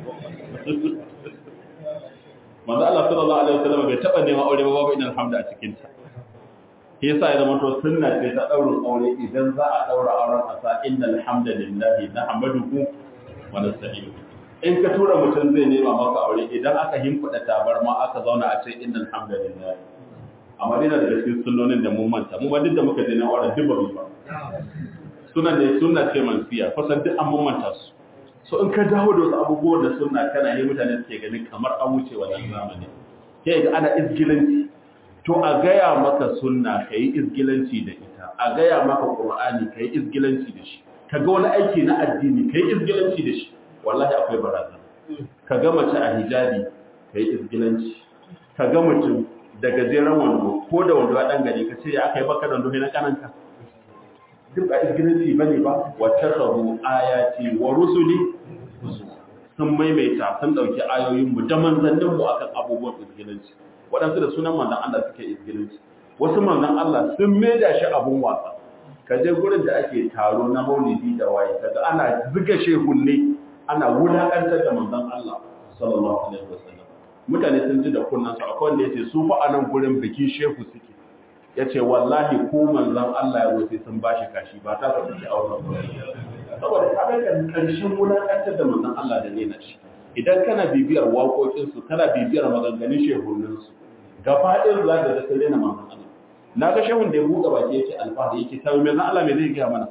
manzo Allah sallallahu alaihi wasallam bai taba neman aure ba babu inal hamda a cikin ta yasa ya zama to sunna ce ta daurin aure idan za a daura auren a sa innal hamdalillahi nahmaduhu wa nasta'inuhu in ka tura mutum zai nema maka aure idan aka himfada tabarma aka zauna a ce innal hamdalillahi amma dina da cikin sunnonin da mun manta mu ba duk da muka je na auren duk ba mu ba suna ne suna ce mansiya kusan duk an mamanta su so in ka dawo da wasu abubuwan da suna kana yi mutane suke ganin kamar an wuce wannan zamani ke ga ana izgilanci to a gaya maka sunna ka yi izgilanci da ita a gaya maka qur'ani ka yi izgilanci da shi ka ga wani aiki na addini ka yi izgilanci da shi wallahi akwai barazana ka ga mace a hijabi ka yi izgilanci ka ga mutum da gajeren wando ko da wando a ɗan gari ka ce ya aka yi baka da wando na kananka duk a izgilanci bane ba wa takaru ayati wa rusuli sun maimaita sun dauki ayoyin mu da manzannin mu akan abubuwan izgilanci waɗansu da sunan manzon Allah suke izgilanci wasu manzon Allah sun maida shi abun wasa ka je gurin da ake taro na maulidi da waye kaga ana zuga shehunne ana wulakantar da manzon Allah sallallahu alaihi wasallam mutane sun ji da kunnan su akwai wanda yace su fa anan gurin bikin shehu suke ya ce wallahi ko manzan Allah ya zo sai sun bashi kashi ba ta ka suke auren ba saboda ka ga karshen wulakantar da manzan Allah da ne na shi idan kana bibiyar waƙoƙinsu kana bibiyar maganganun shehuninsu gaba ɗin za ka ga sai na manzan Allah na ga shehun da ya buɗe baki yake alfahari yake ta mai Allah mai zai gaya mana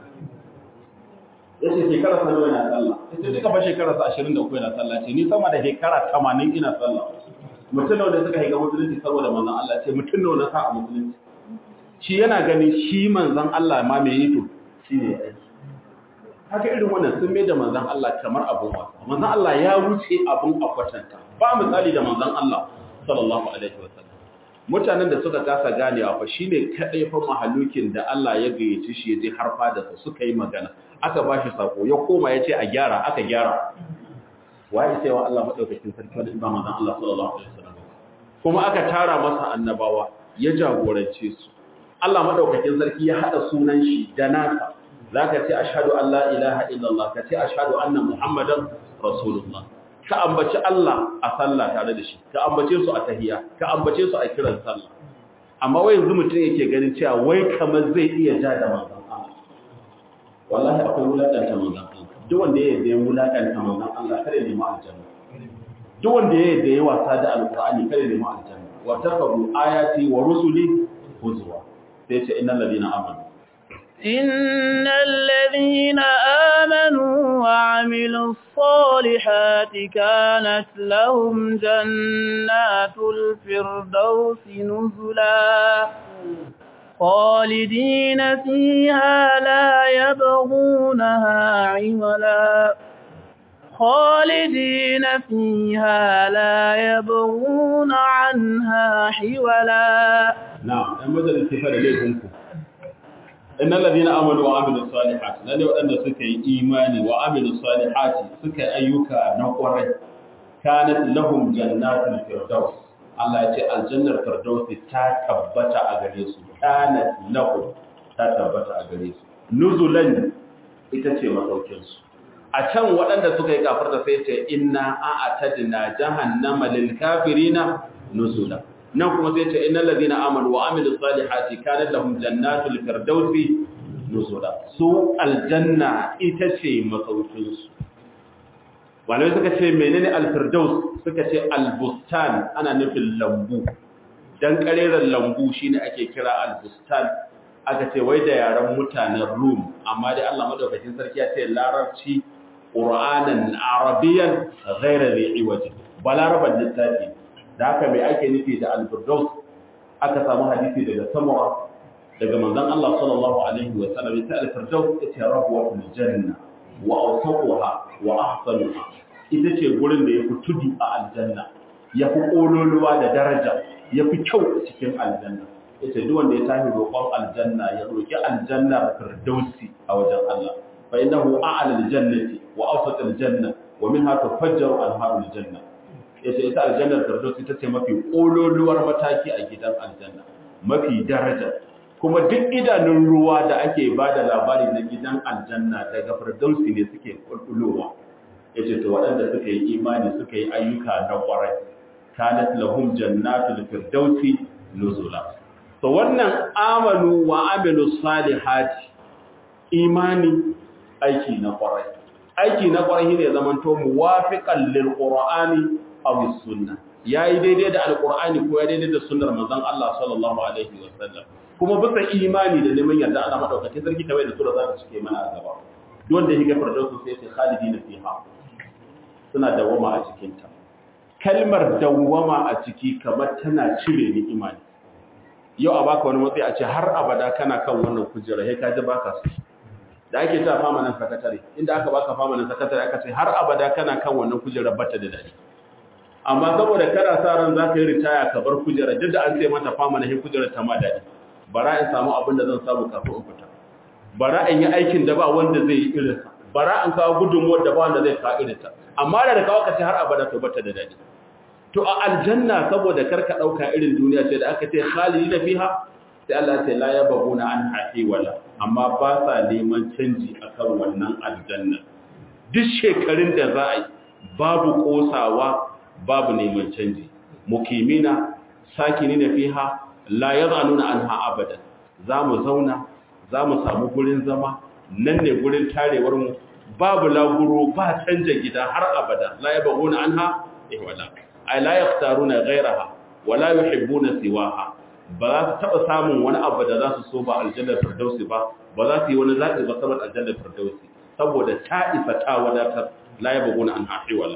ya ce shekara sa nawa yana sallah ya ce duka fa shekara sa ashirin da uku yana sallah ce ni sama da shekara tamanin ina sallah mutum nawa da suka haiga musulunci saboda manzon Allah ce mutum nawa na sa a musulunci shi yana gani shi manzon Allah ma mai yi to shi ne aiki haka irin wannan sun mai da manzon Allah kamar abun wasa manzon Allah ya wuce abun a kwatanta ba misali da manzon Allah sallallahu alaihi wasallam mutanen da suka kasa ganewa fa shine kadai fa mahalukin da Allah ya gayyace shi yaje har fada su suka yi magana aka bashi sako ya koma yace a gyara aka gyara wai sai wa Allah madaukakin sarki wanda ba manzon Allah sallallahu alaihi wasallam kuma aka tara masa annabawa ya jagorance su Allah madaukakin sarki ya hada sunan shi da nasa zaka ce ashhadu an la ilaha illallah ka ce ashhadu anna muhammadan rasulullah ka ambaci Allah a sallah tare da shi ka ambace su a tahiyya ka ambace su a kiran sallah amma wai yanzu mutum yake ganin cewa wai kamar zai iya ja da manzon Allah wallahi akwai wulakanta manzon Allah duk wanda ya yarda wulakanta manzon Allah kare ne mu aljanna duk wanda ya yarda ya wasa da alqur'ani kare ne mu aljanna wa taqabu ayati wa rusuli huzwa sai ce innal ladina amanu إن الذين آمنوا وعملوا الصالحات كانت لهم جنات الفردوس نزلا خالدين فيها لا يبغونها عولا خالدين فيها لا يبغون عنها حولا نعم أما ذا الاتفاد ليكمكم إن الذين آمنوا وعملوا الصالحات لأنه أن سكي إيماني وعملوا الصالحات سكي أيوكا نقر كانت لهم جنات الفردوس Allah ya ce aljannar firdausi ta tabbata a gare su kanat lahum ta tabbata a gare su nuzulan ita ce masaukin su a can waɗanda suka yi kafarta sai ce inna a'tadna jahannama lil kafirina nuzula nan kuma sai ce innal ladina amanu wa amilus salihati kanat lahum jannatul firdausi nuzula su aljanna ita ce masaukin su malamai suka ce menene alfirdaus suka ce albustan ana nufin lambu dan kareren lambu shine ake kira albustan aka ce wai da yaran mutanen rum amma dai Allah madaukakin sarki ya ce larabci qur'anan arabiyan ghayra dhi'iwaj balaraban littafi da haka mai ake nufi da alfirdaus aka samu hadisi daga samura daga manzon Allah sallallahu alaihi wa sallam ya ce alfirdaus ita rabwatul janna wa awsaquha wa ahsanuha ita ce gurin da yafi tudu a aljanna yafi kololuwa da daraja yafi kyau a cikin aljanna yace duk wanda ya tafi roƙon aljanna ya roƙi aljannar firdausi a wajen Allah fa innahu a'la aljannati wa awsat aljanna wa minha tufajjaru anharu aljanna yace ita aljannar firdausi ita ce mafi kololuwar mataki a gidan aljanna mafi daraja kuma duk idanun ruwa da ake ba da labari na gidan aljanna daga firdausi ne suke kulkulowa ya ce to waɗanda suka yi imani suka yi ayyuka na ƙwarai kanat lahum jannatul firdausi nuzula to wannan amanu wa amilu salihati imani aiki na ƙwarai aiki na ƙwarai ne zaman to muwafiqan lil qur'ani aw sunnah yayi daidai da alqur'ani ko ya daidai da sunnar manzon Allah sallallahu alaihi wasallam kuma bisa imani da neman yarda ana madaukake sarki kamar da sura za ta cike mana a gaba duk wanda yake firdausu sai sai khalidina fiha suna dawama a cikin ta kalmar dawama a ciki kamar tana cire ni imani yau a baka wani matsayi a ce har abada kana kan wannan kujera sai ka ji baka su da ake ta fama nan sakatare inda aka baka fama nan sakatare aka ce har abada kana kan wannan kujera bata da dadi amma saboda kana sa ran zaka yi ritaya ka bar kujera duk da an ce mata fama na kujera ta ma dadi bara in samu abin da zan samu kafin in fita bara in yi aikin da ba wanda zai yi irinsa bara in kawo gudunmuwar da ba wanda zai kawo irinta amma da da kawo ka ce har abada to bata da dadi to a aljanna saboda karka dauka irin duniya ce da aka ce khalidina fiha sai Allah ya ce la yabghuna an wala. amma ba sa neman canji akan wannan aljanna duk shekarun da za a yi babu kosawa babu neman canji mukimina sakinina fiha la yazanuna anha abada zamu zauna zamu samu gurin zama nan ne gurin tarewar mu babu laguro ba canja gida har abada la yabghuna anha ihwala ay la yaftaruna ghayraha wala yuhibbuna siwaha ba za su taba samun wani abu da za su so ba aljannar firdausi ba ba za su yi wani zaɓi ba saboda aljannar firdausi saboda ta isa ta wadatar la yabghuna anha ihwala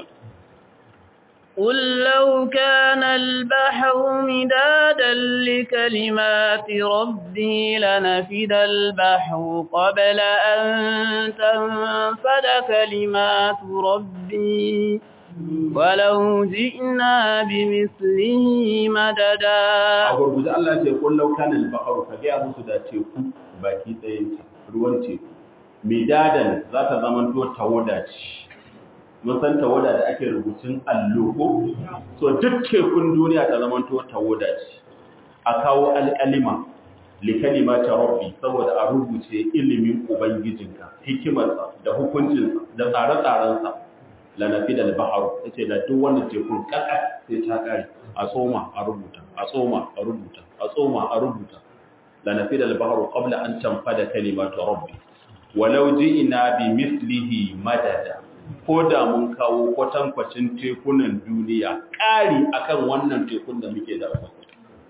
قل لو كان البحر مدادا لكلمات ربي لنفد البحر قبل أن تنفد كلمات ربي ولو جئنا بمثله مددا أقول بجاء الله يقول لو كان البحر فجاء مسودا تيكو باكي تيكو ruwan teku midadan za ta zamanto tawadaci mun san tawada da ake rubutun allo ko so duk tekun duniya ta zama to tawada ce a kawo alƙalima li kalimati rabbi saboda a rubuce ilimin ubangijinka hikimarsa da hukuncinsa da tsare-tsarensa la nafida al-bahr yace da duk wanda tekun kaka sai ta kare a tsoma a rubuta a tsoma a rubuta a tsoma a rubuta la nafida al-bahr qabla an tanfada kalimatu rabbi walau ji'ina bi mislihi madada ko da mun kawo kwatankwacin tekunan duniya ƙari akan wannan tekun da muke da rafa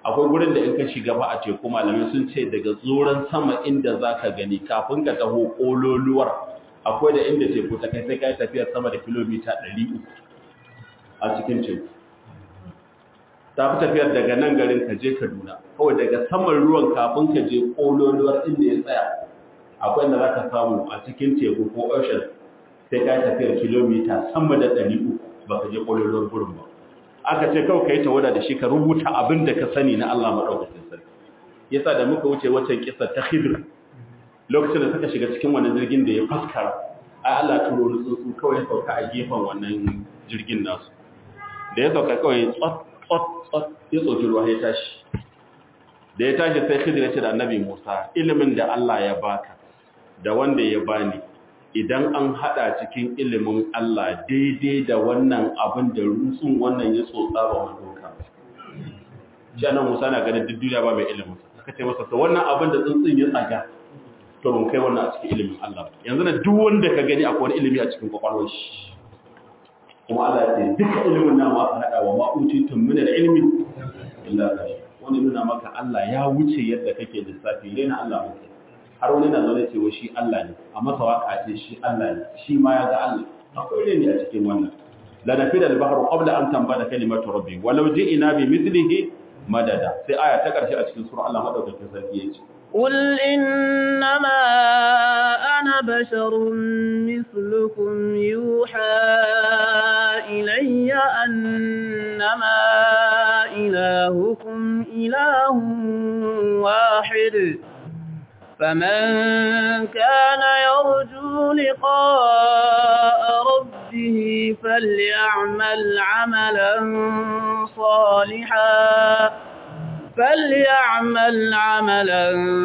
akwai gurin da in ka shiga ba a teku malamai sun ce daga tsoron sama inda za ka gani kafin ka taho ƙololuwar akwai da inda teku ta kai sai ka yi tafiyar sama da kilomita 300 a cikin teku ta fi tafiyar daga nan garin ka je kaduna kawai daga saman ruwan kafin ka je ƙololuwar inda ya tsaya akwai inda za ka samu a cikin teku ko ocean sai ka yi tafiyar kilomita sama da 300 ba ka je ƙololuwar gurin ba aka ce kawai ka yi tawada da shi ka rubuta abin da ka sani na Allah maɗaukacin sarki yasa da muka wuce waccan kisa ta khidir lokacin da suka shiga cikin wannan jirgin da ya faskara ai Allah turo ni tsuntsu kawai ya sauka a gefen wannan jirgin nasu da ya sauka kawai tsot tsot tsot ya tsoki ruwa ya tashi da ya tashi sai khidir ya ce da annabi Musa ilimin da Allah ya baka da wanda ya bani idan an hada cikin ilimin Allah daidai da wannan abin da rutsun wannan ya tsotsa ba mu doka shi anan Musa na ganin duk duniya ba mai ilimin aka ce masa to wannan abin da tsuntsun ya tsaga to mun kai wannan a cikin ilimin Allah yanzu na duk wanda ka gani akwai wani ilimi a cikin kwakwalwar shi kuma Allah ya ce duka ilimin namu aka hada wa ma'utitum min al-ilmi illa kashi wani nuna maka Allah ya wuce yadda kake lissafi rena Allah muke har wani na zaune cewa shi Allah ne a masa waka ce shi Allah ne shi ma ya ga Allah akwai ne a cikin wannan la nafi da bahru qabla an tambada kalimatu rabbi walau ji'ina bi mithlihi madada sai aya ta karshe a cikin sura Allah madaukakin sarki yace قل إنما أنا بشر مثلكم يوحى إلي أنما إلهكم إله واحد فمن كان يرجو لقاء ربه فليعمل عملا صالحا فليعمل عملا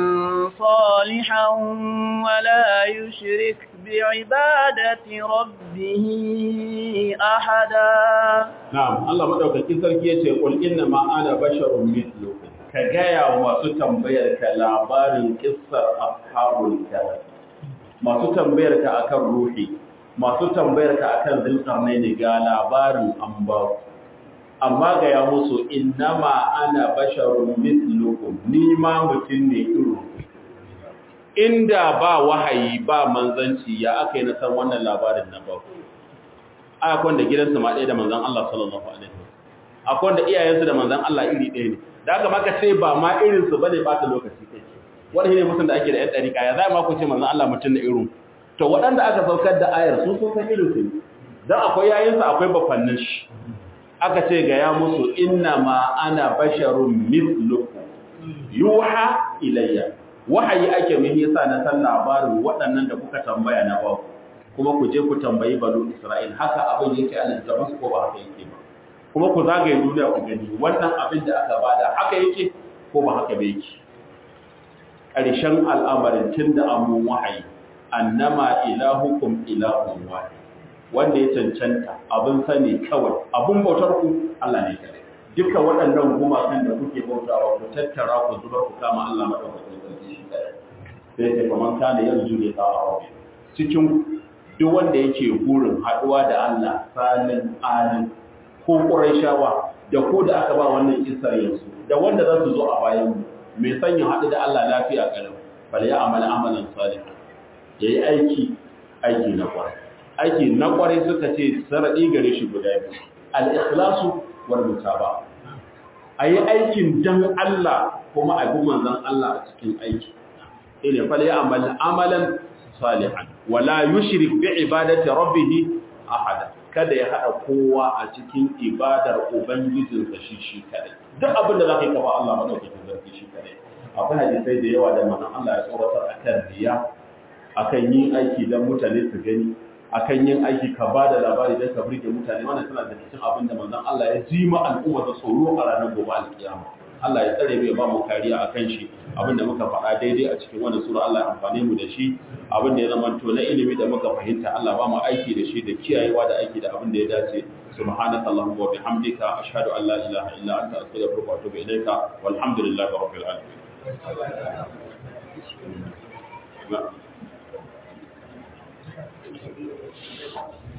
صالحا ولا يشرك بعبادة ربه أحدا نعم الله مدوكاkin sarki yace qul inna ma ana basharun mithlukum ka gaya wa masu tambayar ka labarin kissar ashabul kahf masu tambayar ka akan ruhi masu tambayar ka akan zulkarnaini ga labarin an ba amma gaya musu innama ana basharun mithlukum ni ma mutum ne irin inda ba wahayi ba manzanci ya aka yi na san wannan labarin na ba a akwai da gidansu ma ɗaya da manzan Allah sallallahu alaihi wasallam akwai da iyayensu da manzan Allah iri ɗaya ne da aka maka sai ba ma irinsu ba ne ba ta lokaci kai wani ne mutum da ake da ‘yan ɗarika ya za ma ku ce manzan Allah mutum na irin to waɗanda aka saukar da ayar su sun san irinsu ne don akwai yayinsa akwai bafannin shi aka ce ga ya musu inna ma ana basharun misluku yuha ilayya wahayi ake min yasa na san labarin waɗannan da kuka tambaya na ba kuma ku je ku tambayi banu Isra'il haka abin yake a littafin ko ba haka yake ba kuma ku zagaye duniya ku gani wannan abin da aka bada haka yake ko ba haka ba yake ƙarshen al'amarin tun da amun wahayi annama ilahukum ilahun wahid wanda ya cancanta abin sani kawai abin bautar ku Allah ne kare duka waɗannan gumakan da kuke bautawa ku tattara ku zubar ku kama Allah madaukakin sarki shi kare sai sai kaman kana yanzu ne ta arabi cikin duk wanda yake burin haɗuwa da Allah salin alin ko ƙuraishawa da ko da aka ba wannan isar yanzu da wanda za su zo a bayan mu mai sanya haɗu da Allah lafiya kalau bal ya amala amalan salih yayi aiki aiki na kwarai aiki na kwarai suka ce saradi gare shi guda biyu al-ikhlasu wal mutaba ayi aikin dan Allah kuma a bi manzon Allah a cikin aiki ina fal ya amala amalan salihan wala yushrik bi ibadati rabbih ahada kada ya haɗa kowa a cikin ibadar Ubangijinsa shi shi kadai. Duk abin da za ka yi kafa Allah maɗaukakin zarfi shi kadai. Akwai hadisai da yawa da manan Allah ya tsoratar a kan riya, a kan yin aiki don mutane su gani, a kan yin aiki ka ba da labari don ka burge mutane, wannan suna da cikin abin da manzon Allah ya ji ma al'umma da tsoro a ranar gobe alkiyama. Allah ya tsare mu ya ba mu kariya a kan shi abin da muka faɗa daidai a cikin wannan sura Allah ya amfane mu da shi abin da ya zama to na ilimi da muka fahimta Allah ba mu aiki da shi da kiyayewa da aiki da abin da ya dace subhanaka allahumma wa bihamdika ashhadu an la ilaha illa anta astaghfiruka wa atubu ilayka walhamdulillahi rabbil alamin